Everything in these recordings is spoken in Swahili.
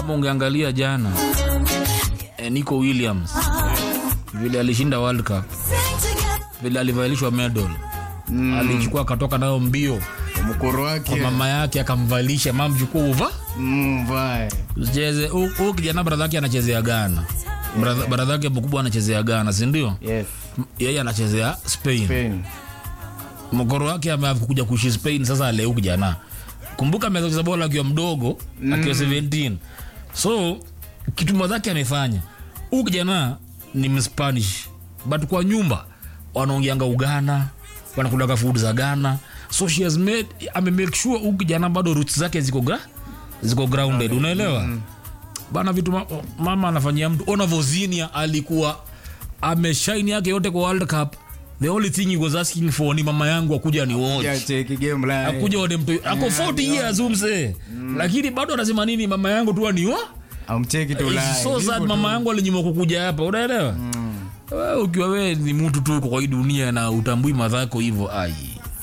kama ungeangalia jana eh, Nico Williams vile alishinda World Cup vile alivalishwa medal mm. alichukua akatoka nayo mbio mkoro wake kwa mama yake akamvalisha mama chukua uva Mm, vai. usicheze huu kijana bradha yake anachezea Ghana Bradha- bradha yake mkubwa anachezea Ghana si ndio yes yeye anachezea Spain Spain. mkoro wake amekuja kuishi Spain sasa aleu kijana kumbuka ameweza kucheza bola akiwa mdogo akiwa 17 so kitu mwadhake amefanya huu kijana ni mspanish but kwa nyumba wanaongeanga ugana wanakulaga food za ghana so she has made ame make sure huu kijana bado roots zake ziko gra, ziko grounded unaelewa bana vitu ma, mama anafanyia mtu ona vozinia alikuwa ameshaini yake yote kwa world cup the only thing he was asking for ni mama yangu akuja ni watch Yeah, cheki game live. akuja wade mtu ako 40 years umse lakini bado anasema nini mama yangu tu aniwa amcheki tu It's live. so sad Hivyo mama tu. yangu alinyima kukuja hapa unaelewa Wewe ukiwa wewe ni mtu tu uko kwa hii dunia na utambui madhako hivyo ai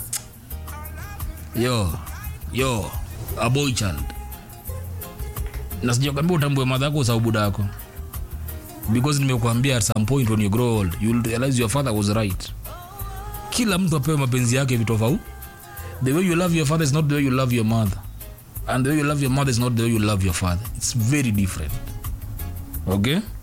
yo yo a boy child na sijakwambia utambue madhako sababu dako because nimekuambia at some point when you grow old you will realize your father was right kila mtu apewe mapenzi yake vitofauti the way you love your father is not the way you love your mother and the way you love your mother is not the way you love your father it's very different okay